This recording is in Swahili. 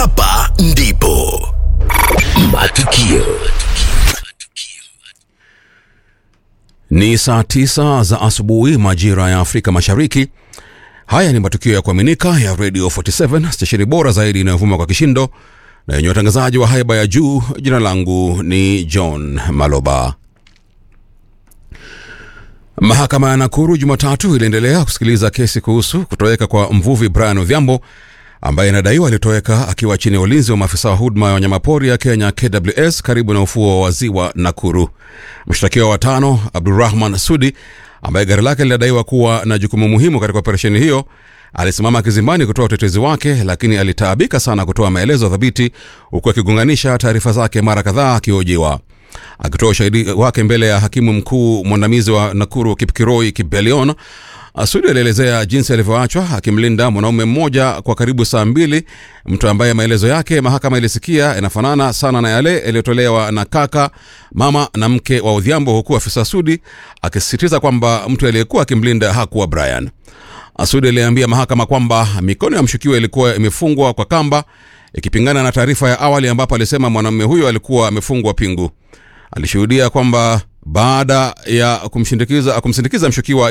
Hapa ndipo matukio Ni saa tisa za asubuhi majira ya Afrika Mashariki. Haya ni matukio ya kuaminika ya Radio 47 stesheni bora zaidi inayovuma kwa kishindo na yenye watangazaji wa haiba ya juu. Jina langu ni John Maloba. Mahakama ya Nakuru Jumatatu iliendelea kusikiliza kesi kuhusu kutoweka kwa mvuvi Brian Odhiambo ambaye inadaiwa alitoweka akiwa chini ya ulinzi wa maafisa wa huduma ya wanyamapori ya Kenya KWS karibu na ufuo wa ziwa Nakuru. Mshtakiwa wa tano Abdurrahman Sudi ambaye gari lake linadaiwa kuwa na jukumu muhimu katika operesheni hiyo alisimama kizimbani kutoa utetezi wake, lakini alitaabika sana kutoa maelezo thabiti, huku akigonganisha taarifa zake mara kadhaa akihojiwa. Akitoa ushahidi wake mbele ya hakimu mkuu mwandamizi wa Nakuru Kipkiroi Kibelion, Sudi alielezea jinsi alivyoachwa akimlinda mwanaume mmoja kwa karibu saa mbili, mtu ambaye maelezo yake mahakama ilisikia yanafanana sana na yale yaliyotolewa na kaka, mama na mke wa Odhiambo, huku afisa Sudi akisisitiza kwamba mtu aliyekuwa akimlinda hakuwa Brian. Sudi aliambia mahakama kwamba mikono ya mshukiwa ilikuwa imefungwa kwa kamba, ikipingana na taarifa ya awali ambapo alisema mwanamume huyo alikuwa amefungwa pingu. Alishuhudia kwamba baada ya kumshindikiza kumsindikiza mshukiwa